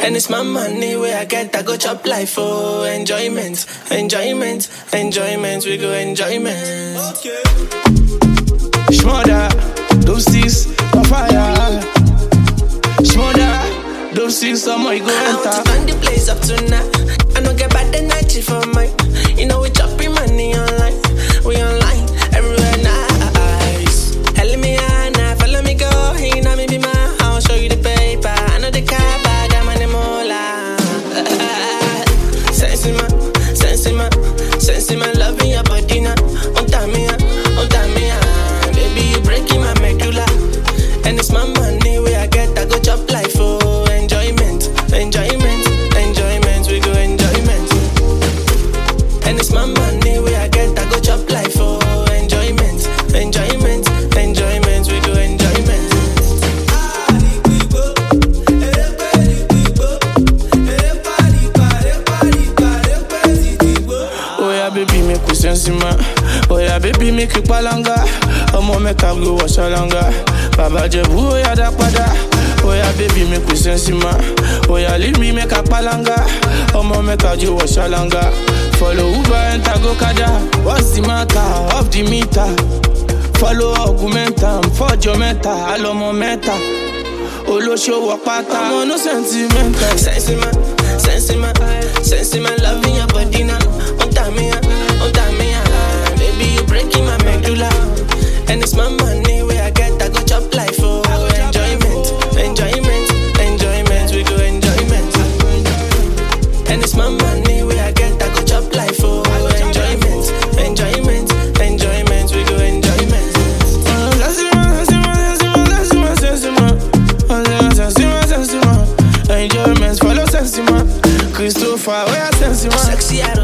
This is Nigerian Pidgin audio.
And it's my money where I get, I go chop life for enjoyment, enjoyment, enjoyment. We go enjoyment. Okay. Shmoda, those six on fire. Shmoda, those six on my go I want to enter. turn the place up tonight. I don't get bad energy for mine. You know we chopping money online. We online everywhere nice. Hell me Anna, follow me go. You know me be my house, show you the paper. I know the car, but I'm on the mola. Sense in my, sense in my, sense in my love in your body now. On time me, on time me, baby you breaking my medulla. And it's my money where I get, I go chop life for enjoyment, enjoyment, enjoyment. We go enjoyment. And it's my money where I get, I go chop life for enjoyment, enjoyment, enjoyment. We go enjoyment. Oh yeah, baby, make we sense man. Oh yeah, baby, make you palanga. Ọmọ mẹ́ka go wasalanga. Bàbá Jẹ̀bú, oh yeah, dá padà. Oh yeah, baby, make we sense man. Oh yeah, leave me make a palanga. Ọmọ mẹ́ka jo wasalanga. Follow Uber, enter go kada. What's the matter? Off the meter. Follow augmentam, fọ́jọ́ mẹ́ta, àlọ́mọ mẹ́ta. Olóṣòwò pátá. Ọmọ no sentimental. Sense in my, sense in my, sense in my love in your body now. On time me, on time me, baby you breaking my medulla. And it's my money where I get, I go chop life for enjoyment, enjoyment, enjoyment. We go enjoyment. And it's my money where I get, I go chop life for enjoyment, enjoyment, enjoyment. We go enjoyment. Enjoyment, follow Sensima. Christopher, where Sensima? Sexy